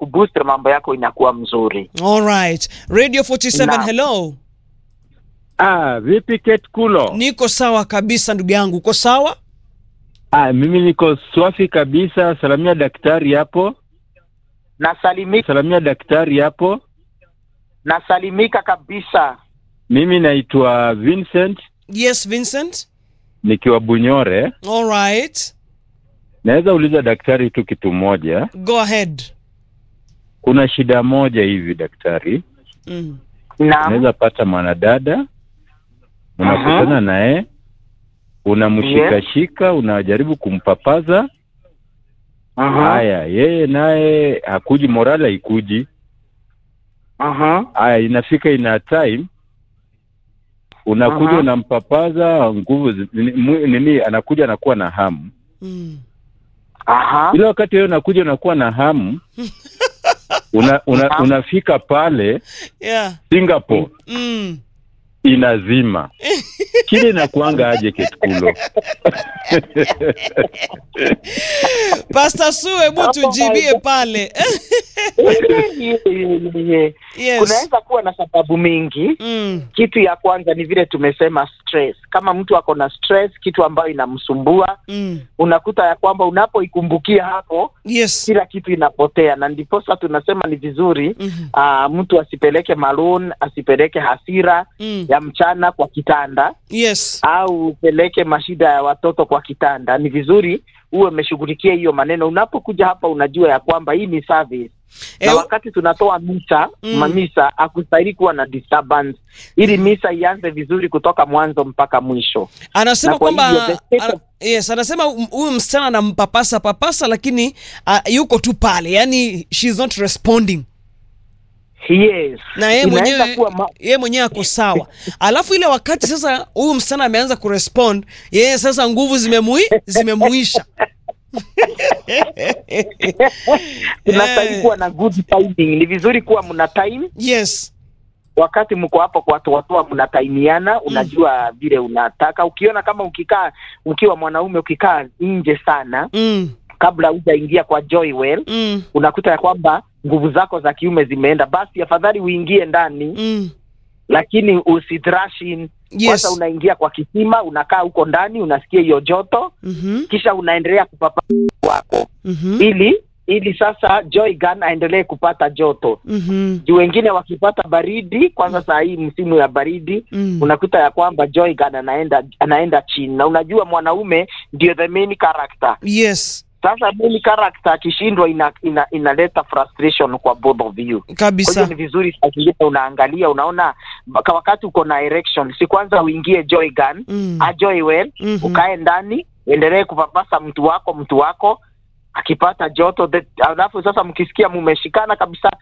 boost mambo yako inakuwa mzuri. All right. Radio 47 Naam. hello. Ah, vipi Kate Kulo? Niko sawa kabisa ndugu yangu. Uko sawa? Ah, mimi niko swafi kabisa. Salamia daktari hapo, Nasalimika, salamia daktari hapo. nasalimika kabisa. Mimi naitwa Vincent Yes, Vincent. nikiwa Bunyore. All right. Naweza uliza daktari tu kitu moja. Go ahead. Kuna shida moja hivi daktari, Mm. Naam. unaweza pata mwanadada unakutana naye unamshikashika, unajaribu kumpapaza. Aha. Haya, yeye naye hakuji, morale haikuji. Aha. Haya, inafika ina time unakuja Aha. unampapaza nguvu zi- nini, mwi- nini, anakuja anakuwa na hamu. Mm. Aha. Ile wakati wewe unakuja unakuwa na hamu una, una, Aha. unafika pale Yeah. Singapore Mm. inazima kile inakuanga aje Ketkulo? Pastor Sue, hebu tujibie pale. yes. Kunaweza kuwa na sababu mingi. Mm. Kitu ya kwanza ni vile tumesema stress. Kama mtu ako na stress, kitu ambayo inamsumbua, Mm. unakuta ya kwamba unapoikumbukia hapo, Yes. kila kitu inapotea, na ndiposa tunasema ni vizuri Mhm. aa, mtu asipeleke maroon, asipeleke hasira Mm. ya mchana kwa kitanda Yes. au upeleke mashida ya watoto kwa kitanda. Ni vizuri uwe umeshughulikia hiyo maneno. Unapokuja hapa, unajua ya kwamba hii ni service na Eh, wakati tunatoa misa Mm. mamisa, hakustahili kuwa na disturbance, ili misa ianze vizuri kutoka mwanzo mpaka mwisho. anasema na kwa kwamba hivyo the state ana, of- yes, anasema um- huyu msichana anampapasa papasa lakini uh, yuko tu pale, yani she's not responding Yes, na yeye Inaweza mwenyewe kuwa ma- yeye mwenyewe ako sawa. Alafu ile wakati sasa huyu msichana ameanza kurespond, yeye sasa nguvu zimemui zimemuisha. tunastahili Eh. kuwa na good timing. Ni vizuri kuwa mna time Yes. wakati mko hapo kwa watu watoa, mnataimiana, unajua vile unataka. Ukiona kama ukikaa ukiwa mwanaume ukikaa nje sana Mm. kabla hujaingia kwa Joywell, Mm. unakuta ya kwamba nguvu zako za kiume zimeenda, basi afadhali uingie ndani Mm. lakini usidrash in. Yes. Kwanza unaingia kwa kisima, unakaa huko ndani, unasikia hiyo joto, Mhm. kisha unaendelea kupapa wako Mhm. ili ili sasa Joy Gun aendelee kupata joto Mhm. juu wengine wakipata baridi, kwanza saa hii msimu ya baridi Mm. unakuta ya kwamba Joy Gun anaenda anaenda chini, na unajua mwanaume ndio the main character. Yes. Sasa main character akishindwa ina, ina, inaleta frustration kwa both of you. Kwa hiyo Kabisa. ni vizuri saa zingine unaangalia, unaona baka wakati uko na erection, si kwanza uingie Joy Gun Mm. a Joy well Mhm. ukae ndani, endelee kupapasa mtu wako mtu wako akipata joto, the- alafu sasa mkisikia mumeshikana kabisa